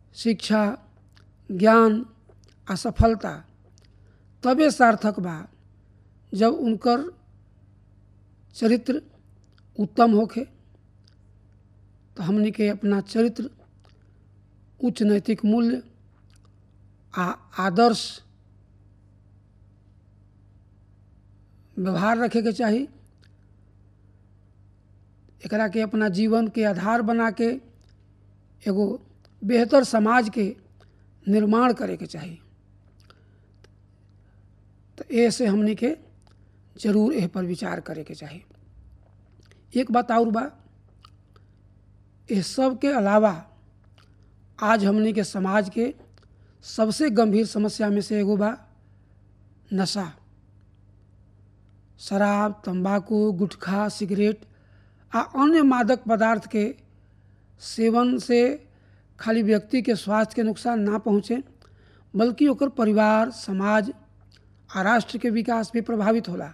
शिक्षा ज्ञान आ सफलता तबे सार्थक बा जब उनकर चरित्र उत्तम होखे तो हमनी के अपना चरित्र उच्च नैतिक मूल्य आ आदर्श व्यवहार रखे के चाही एकरा के अपना जीवन के आधार बना के एगो बेहतर समाज के निर्माण करे के चाही तो ए से हमनी के जरूर एह पर विचार करे के चाही एक बात और बा इस सब के अलावा आज हमनी के समाज के सबसे गंभीर समस्या में से एगो बा नशा शराब तंबाकू गुटखा सिगरेट आ अन्य मादक पदार्थ के सेवन से खाली व्यक्ति के स्वास्थ्य के नुकसान ना पहुँचे बल्कि ओकर परिवार समाज आ राष्ट्र के विकास भी प्रभावित होला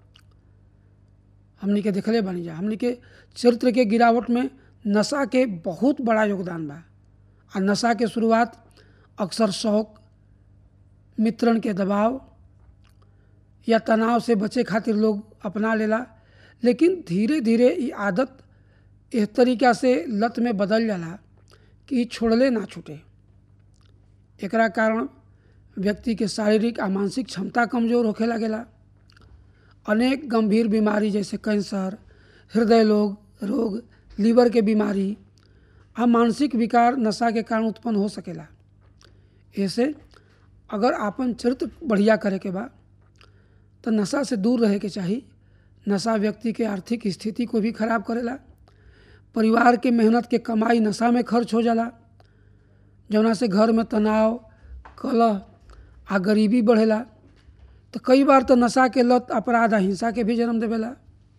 हमनी के देखले बनी जा हमनी के चरित्र के गिरावट में नशा के बहुत बड़ा योगदान बा आ नशा के शुरुआत अक्सर शौक मित्रण के दबाव या तनाव से बचे खातिर लोग अपना लेला लेकिन धीरे धीरे ये आदत इस तरीका से लत में बदल जाला कि छोड़ले ना छूटे एकरा कारण व्यक्ति के शारीरिक आ मानसिक क्षमता कमजोर होखे लगेला अनेक गंभीर बीमारी जैसे कैंसर हृदय रोग रोग लीवर के बीमारी आ मानसिक विकार नशा के कारण उत्पन्न हो सकेला ऐसे अगर आपन चरित्र बढ़िया करे के बा तो नशा से दूर रहे के चाही नशा व्यक्ति के आर्थिक स्थिति को भी खराब करेला परिवार के मेहनत के कमाई नशा में खर्च हो जाला जौना से घर में तनाव कलह आ गरीबी बढ़ेला तो कई बार तो नशा के लत अपराध आ हिंसा के भी जन्म देवेला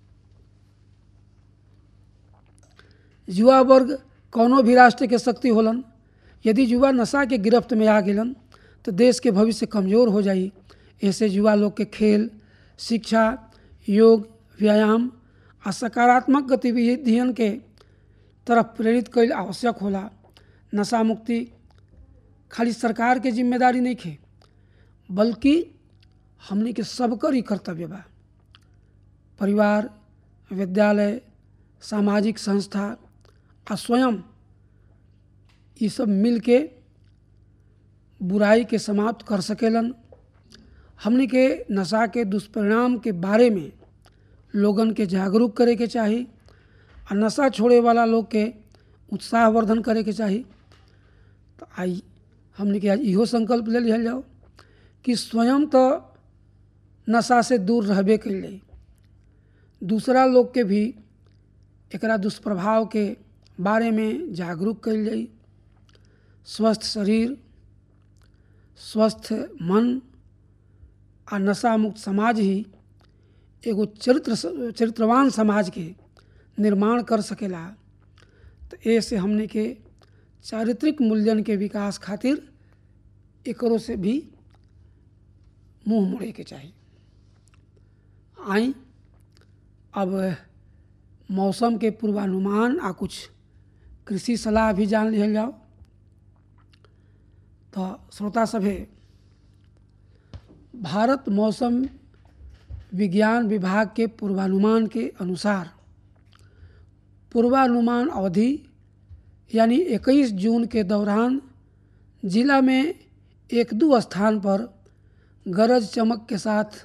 युवा वर्ग कौनो भी राष्ट्र के शक्ति होलन यदि युवा नशा के गिरफ्त में आ गेलन तो देश के भविष्य कमजोर हो जाई ऐसे युवा लोग के खेल शिक्षा योग व्यायाम आ सकारात्मक गतिविधियन के तरफ प्रेरित कैल आवश्यक होला नशा मुक्ति खाली सरकार के जिम्मेदारी नहीं खे बल्कि हमने के सबकर ही कर्तव्य बा परिवार विद्यालय सामाजिक संस्था आ स्वयं ये सब मिल के बुराई के समाप्त कर सकेलन हमने के नशा के दुष्परिणाम के बारे में लोगन के जागरूक करे के चाही आ नशा छोड़े वाला लोग के उत्साहवर्धन करे के चाही तो आई हमने के आज इहो संकल्प ले लिया जाओ कि स्वयं तो नशा से दूर रहबे के लिए दूसरा लोग के भी एकरा दुष्प्रभाव के बारे में जागरूक कल जाई स्वस्थ शरीर स्वस्थ मन आ नशा मुक्त समाज ही एगो चरित्र चरित्रवान समाज के निर्माण कर सकेला तो ऐसे हमने के चारित्रिक मूल्यन के विकास खातिर एकरों से भी मुंह मोड़े के चाहिए आई अब मौसम के पूर्वानुमान आ कुछ कृषि सलाह भी जान लिया जाओ तो श्रोता सभे भारत मौसम विज्ञान विभाग के पूर्वानुमान के अनुसार पूर्वानुमान अवधि यानी 21 जून के दौरान जिला में एक दो स्थान पर गरज चमक के साथ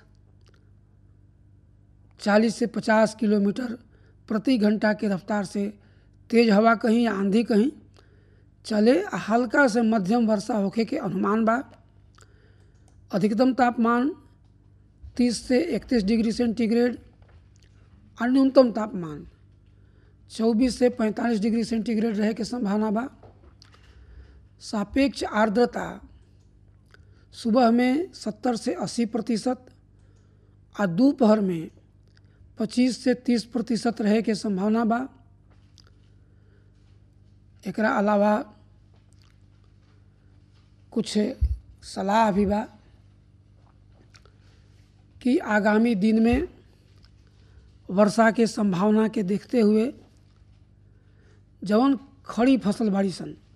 40 से 50 किलोमीटर प्रति घंटा की रफ्तार से तेज हवा कहीं या आंधी कहीं चले आ हल्का से मध्यम वर्षा होखे के अनुमान बा अधिकतम तापमान 30 से 31 डिग्री सेंटीग्रेड और न्यूनतम तापमान 24 से 45 डिग्री सेंटीग्रेड रहे के संभावना बा सापेक्ष आर्द्रता सुबह में 70 से 80 प्रतिशत और दोपहर में 25 से 30 प्रतिशत रहे के संभावना बा एकरा अलावा कुछ सलाह भी बा कि आगामी दिन में वर्षा के संभावना के देखते हुए जवन खड़ी फसल बाड़ी सन